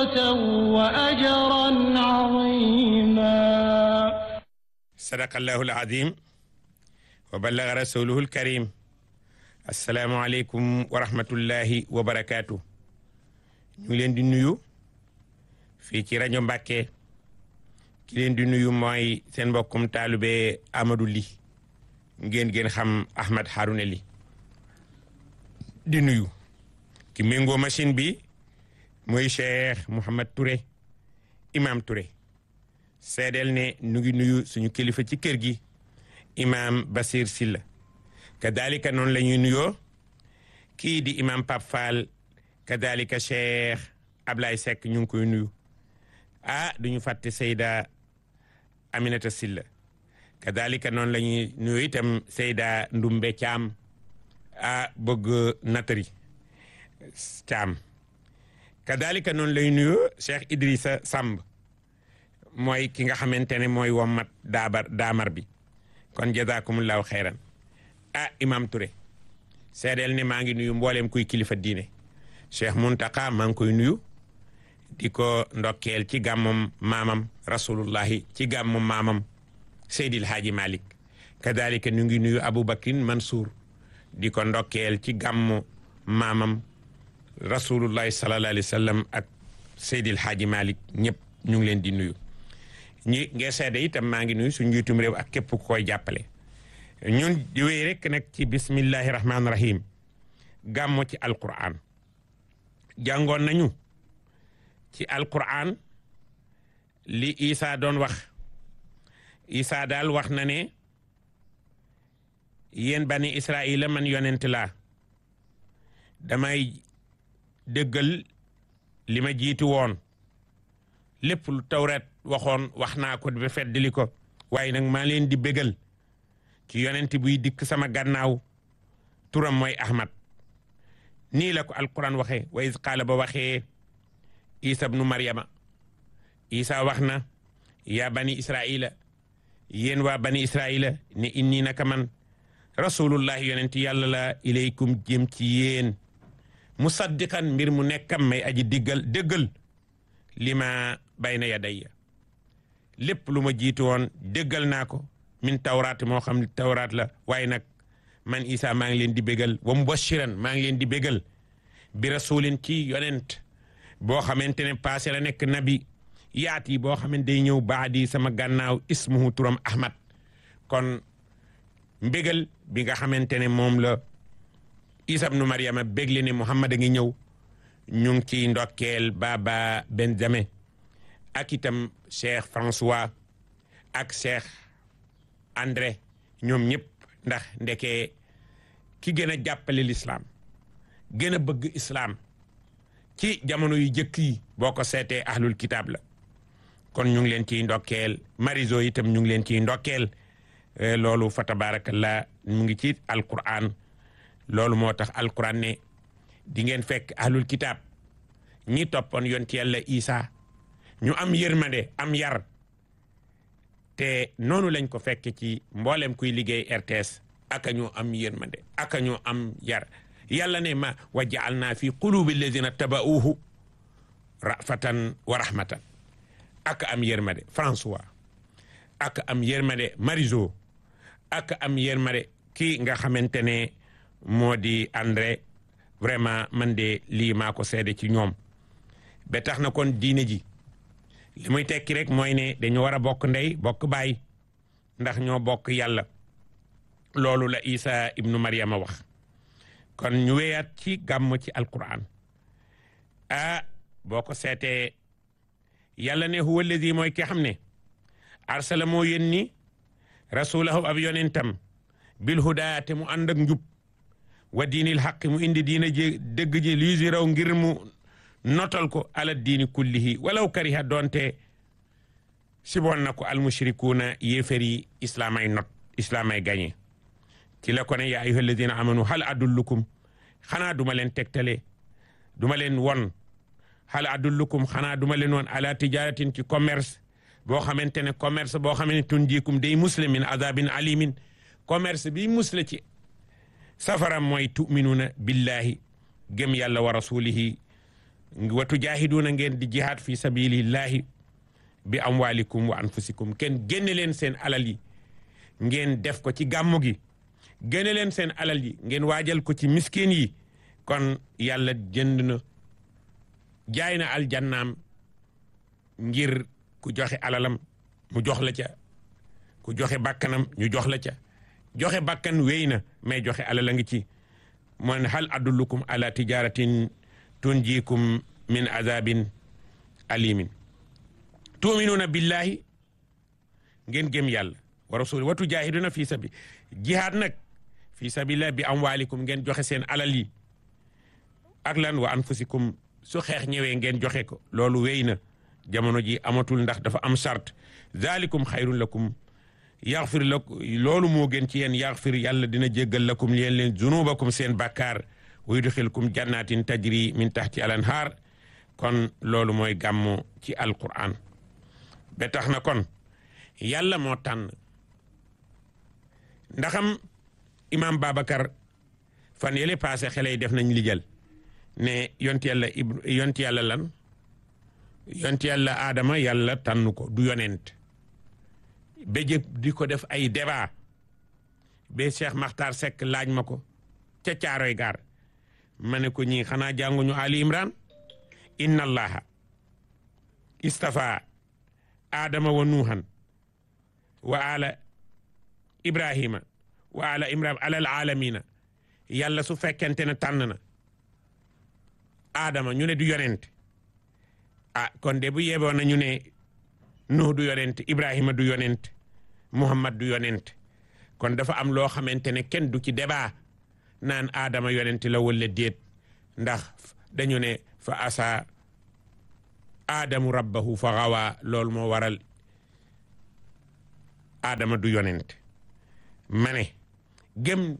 مغفرة وأجرا عظيما صدق الله العظيم وبلغ رسوله الكريم السلام عليكم ورحمة الله وبركاته ñu ngi leen di nuyu fii ci rajo Mbàkke ki leen di nuyu mooy seen mbokkum taalube Amadou Ly ngeen ngeen xam Ahmed Harouna Ly di nuyu ki méngoo machine bi mooy Cheikh Mouhamad Touré imam Touré seedeel ne nu ngi nuyu suñu kilifa ci kër gi imam Basir Silla kadalika noonu la ñuy nuyoo kii di imam Pape Fall kadalika Cheikh Ablaye Seck ñu ngi koy nuyu ah duñu fàtte Seyda Aminata Silla kadalika noonu la ñuy nuyu itam Seyda Ndumbe Caam ah bëgg natari Caam kadalika noonu lay nuyu Cheikh Idrissa Samb mooy ki nga xamante ne mooy wommat daabar daamar bi kon jazakumullahu xeyran ah imam Touré seedeel ne maa ngi nuyu mbooleem kuy kilifa diine Cheikh Muntaka maa ngi koy nuyu di ko ndokkeel ci gàmmum maamam rasulullahi ci gàmmum maamam Seydil Haaji Malik kadalika ñu ngi nuyu Aboubacrin Mansour di ko ndokkeel ci gàmmu maamam rasulullahi sallallahu alayhi wa sallam ak Seydil Haaji Malik ñëpp ñu ngi leen di nuyu ñi ngee seede itam maa ngi nuyu suñu njiitum réew ak képp ku koy jàppale ñun di wéy rek nag ci bismillahi rahmaani rahim gàmmu ci alquran jàngoon nañu ci alquran li Isa doon wax Isa daal wax na ne yéen bani Israila man yonent laa damay dëggal li ma jiitu woon lépp lu tawret waxoon wax naa ko ba feddali ko waaye nag maa leen di bégal ci yonent buy dikk sama gannaaw turam mooy Ahmad nii la ko alquran waxee wa iz qaala ba waxee isa bnu maryama isa wax na yaa bani israila yéen waa bani israila ne inni naka man rasulullahi yonent yàlla la ilaykum jëm ci yéen musaddiqan mbir mu nekkam may aji diggal déggal li ma bayna yadayya lépp lu ma jiitu woon déggal naa ko min tawraat moo xam tawraat la waaye nag man isa maa ngi leen di bégal wa mubashiran maa ngi leen di bégal bi rasulin ci yonent boo xamante ne passé la nekk nabi yaat yi boo xamante day ñëw baadi sama gànnaaw ismuhu turam ahmad kon mbégal bi nga xamante ne moom la isa ibnu mariama bégle ne muhammad a ngi ñëw ñu ngi ciy ndokkeel baba benjamin ak itam cheikh françois ak cheikh andré ñoom ñëpp ndax ndeke ki gën a jàppale l'islam gën a bëgg islam ci jamono yu jëkk yi boo ko seetee ahlul kitab la kon ñu ngi leen ciy ndokkeel mariso itam ñu ngi leen ciy ndokkeel loolu fa tabarakallah mu ngi ci alquran loolu moo tax alquran ne di ngeen fekk ahlul kitab ñi toppoon yonti yàlla isa ñu am yërmande am yar te noonu lañ ko fekke ci mboolem kuy liggéey RTS aka ñu am yërmande aka ñu am yar yàlla ne ma wa jaalna fi qulubi alladina tabauhu rafatan wa rahmatan aka am yërmande François aka am yërmande Mariso aka am yërmande kii nga xamante ne moo di André vraiment man de lii maa ko seede ci ñoom ba tax na kon diine ji li muy tekki rek mooy ne dañu war a bokk ndey bokk baay ndax ñoo bokk yàlla loolu la Isa ibnu Maryama wax kon ñu wéyaat ci gàmm ci alquran ah boo ko seetee yàlla ne huwa alladi mooy ki xam ne arsala moo yónni rasulahu ab yonentam bil hudaa te mu ànd ak njub wa diinil xaq mu indi diina ji dëgg ji lii raw ngir mu notal ko ala diini kullihi walaw kariha doonte siboon na ko almushrikuuna yéefar yi islaamay not islaamay gañe ci la ko ne yaa ayyuha alladina amanu hal adullukum xanaa duma leen tegtale duma leen won hal adullukum xanaa duma leen won ala tijaratin ci commerce boo xamante ne commerce boo xam ne tunjikum day musle min azabin alimin commerce bi musle ci safara mooy tuminuuna billahi gëm yàlla wa rasulihi watu jaahiduuna ngeen di jihaad fi sabilillahi bi amwalikum wa anfusikum kenn génne leen seen alal yi ngeen def ko ci gàmmu gi génne leen seen alal yi ngeen waajal ko ci miskin yi kon yàlla jënd na jaay na aljannaam ngir ku joxe alalam mu jox la ca ku joxe bakkanam ñu jox la ca joxe bakkan wéy na mais joxe alal a ngi ci mon hal adullukum ala tijaratin tunjikum min azabin alimin tuminuuna billahi ngeen gëm yàlla wa rasuli wa tujahiduna fi sabi jihaad nag fi sabilillah bi amwalikum ngeen joxe seen alal yi ak lan wa anfusikum su xeex ñëwee ngeen joxe ko loolu wéy na jamono ji amatul ndax dafa am charte zalikum xayrun lakum yaxfir lakum loolu moo gën ci yéen yaxfir yàlla dina jéggal lakum yéen leen zunubakum seen bàkkaar wa yudxilkum jannatin tajri min taxti al anhaar kon loolu mooy gàmmu ci alquran ba tax na kon yàlla moo tànn ndaxam imam Babacar fan yële passé xale yi def nañ lijal ne yonti yàlla ib yonti yàlla lan yonti yàlla aadama yàlla tànn ko du yonent ba jëp di ko def ay débat ba Cheikh Makhtar Seck laaj ma ko ca caaroy gaar ma ne ko ñii xanaa jànguñu Ali Imran inna allaha istafa adama wa nuuhan wa ala ibrahima wa ala imran alal alamina yàlla su fekkente ne tànn na adama ñu ne du yonent ah kon de bu yeboon na ñu ne nuh du yonent ibrahima du yonent muhammad du yonent kon dafa am loo xamante ne kenn du ci débat naan adama yonent la wala déet ndax dañu ne fa asa aadamu rabbahu fa xawaa loolu moo waral aadama du yonent ma ne gëm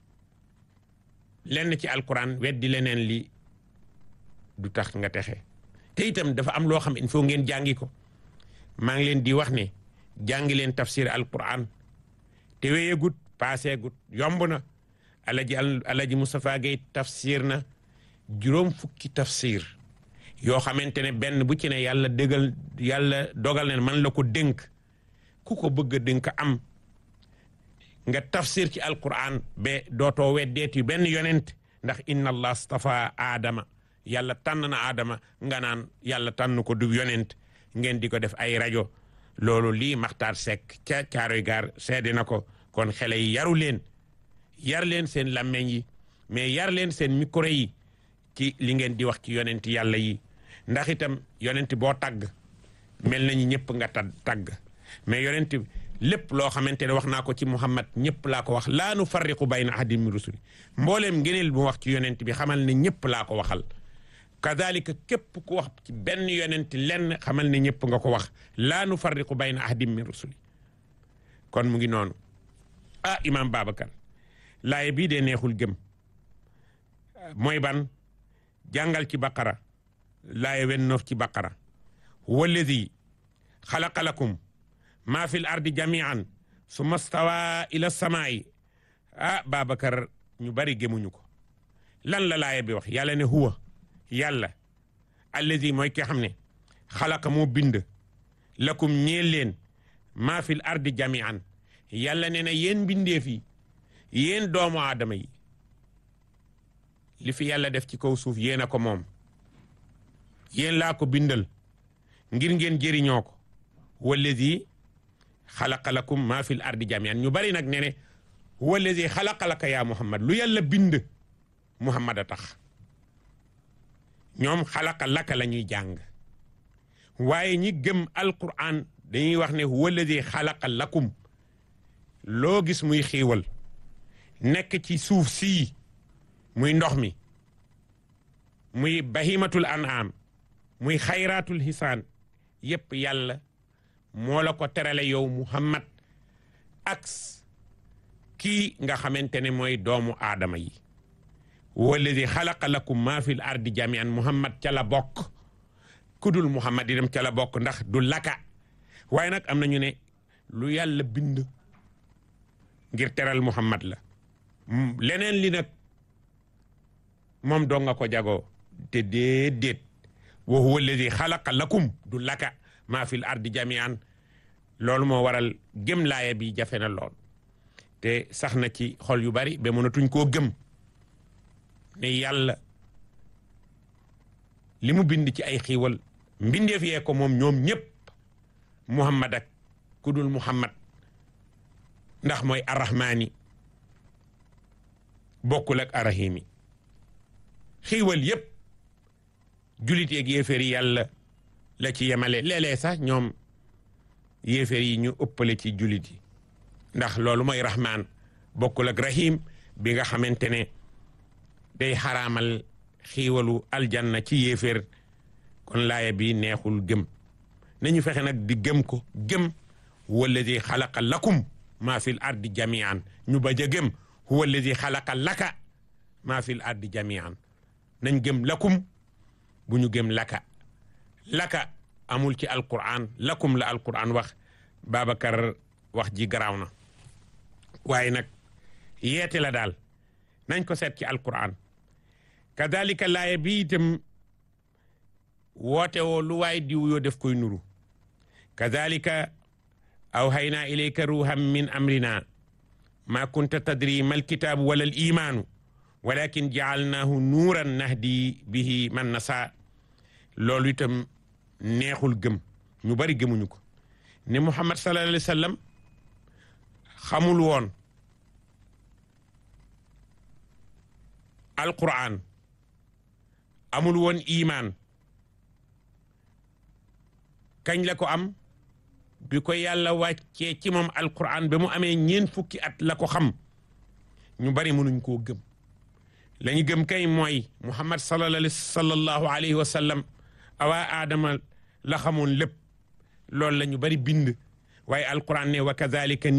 lenn ci alquran weddi leneen li du tax nga texe te itam dafa am loo xam il faut ngeen jàngi ko maa ngi leen di wax ne jàngi leen tafsir alquran te wéyegut paaseegut yomb na alaji alaji Moustapha Gueye tafsir na juróom fukki tafsir yoo xamante ne benn bu ci ne yàlla dëggal yàlla dogal ne man la ko dénk ku ko bëgg a dénk am nga tafsir ci alquran ba dootoo weddeeti benn yonent ndax inna allah stafa aadama yàlla tànn na aadama nga naan yàlla tànn ko du yonent ngeen di ko def ay rajo loolu lii maxtaar sekk ca caaroy gaar seede na ko kon xale yi yaru leen yar leen seen làmmeñ yi mais yar leen seen micro yi ci li ngeen di wax ci yonent yàlla yi ndax itam yonent boo tagg mel nañu ñëpp nga ta tagg mais yonent lépp loo xamante ne wax naa ko ci Muhammad ñëpp laa ko wax laa nu farriqu bayna ahadin min rusuli mbooleem ngeneel bu wax ci yonent bi xamal ne ñëpp laa ko waxal kadalika képp ku wax ci benn yonent lenn xamal ne ñëpp nga ko wax laa nu farriqu bayna ahadin min rusuli kon mu ngi noonu ah imam Babacar laaye bii dee neexul gëm mooy ban jàngal ci baqara laaye wen noof ci baqara walladi xalaqa lakum maa fi l ardi jamian summa stawa ila samaayi ah Babacar ñu bari gëmuñu ko lan la laaye bi wax yàlla ne huwa yàlla alladi mooy ki xam ne xalaqa moo bind lakum ñeel leen maa fi l ardi jamian yàlla ne na yéen mbindeef yi yéen doomu aadama yi li fi yàlla def ci kaw suuf yéen a ko moom yéen laa ko bindal ngir ngeen jëriñoo ko wallazi xalaqa lakum maa fil ardi jamian ñu bari nag ne ne wallazi xalaqa laka yaa muhammad lu yàlla bind muhammad a tax ñoom xalaqa laka la ñuy jàng waaye ñi gëm alquran dañuy wax ne wallazi xalaqa lakum loo gis muy xiiwal nekk ci suuf sii muy ndox mi muy bahimatul an'am muy xayraatul hisaan yépp yàlla moo la ko terale yow muhammad ak kii nga xamante ne mooy doomu aadama yi walladi xalaqa lakum maa fil ardi jamian muhammad ca la bokk kudul muhammad yi dem ca la bokk ndax du laka waaye nag am nañu ne lu yàlla bind ngir teral muhammad la leneen li nag moom dong nga ko jagoo te déedéet wa huwa alladi xalaqa lakum du laka maa fil ardi jamian loolu moo waral gëm laaya bi jafe na lool te sax na ci xol yu bari ba mënatuñ koo gëm ne yàlla li mu bind ci ay xiiwal mbindeef yee ko moom ñoom ñëpp muhammad ak ku dul muhammad ndax mooy arrahmaani bokkul ak arrahimi xiiwal yëpp julit yeeg yéeféer yi yàlla la ci yemale léeg-léeg sax ñoom yéeféer yi ñu ëppale ci julit yi ndax loolu mooy rahmaan bokkul ak rahim bi nga xamante ne day xaraamal xiiwalu aljanna ci yéeféer kon laaya bi neexul gëm nañu fexe nag di gëm ko gëm huwa alladi xalaqa lakum maa fil ardi jamian ñu bañ a gëm huwa alladi xalaqa laka maa fil ardi jamian nañ gëm lakum bu ñu gëm laka laka amul ci alquran lakum la alquran wax Babacar wax ji garaaw na waaye nag yeete la daal nañ ko seet ci alquran kadalika laaya bi itam woote woo lu waay diw yoo def koy nuru kadalika awhaynaa ilayka ruuhan min amrina ma kunta tadri mal kitaabu wala al imaanu walakin jaalnaahu nuuran nahdi bihi man nasa loolu itam neexul gëm ñu bari gëmuñu ko ne muhammad sallallahu alayhi wa sallam xamul woon alquran amul woon imaan kañ la ko am bi ko yàlla wàccee ci moom alquran ba mu amee ñeen fukki at la ko xam ñu bari mënuñ koo gëm la ñu gëm kay mooy muhammad sallallahu alayhi wa sallam awaa aadama la xamoon lépp loolu la ñu bari bind waaye alquran ne wa kadalika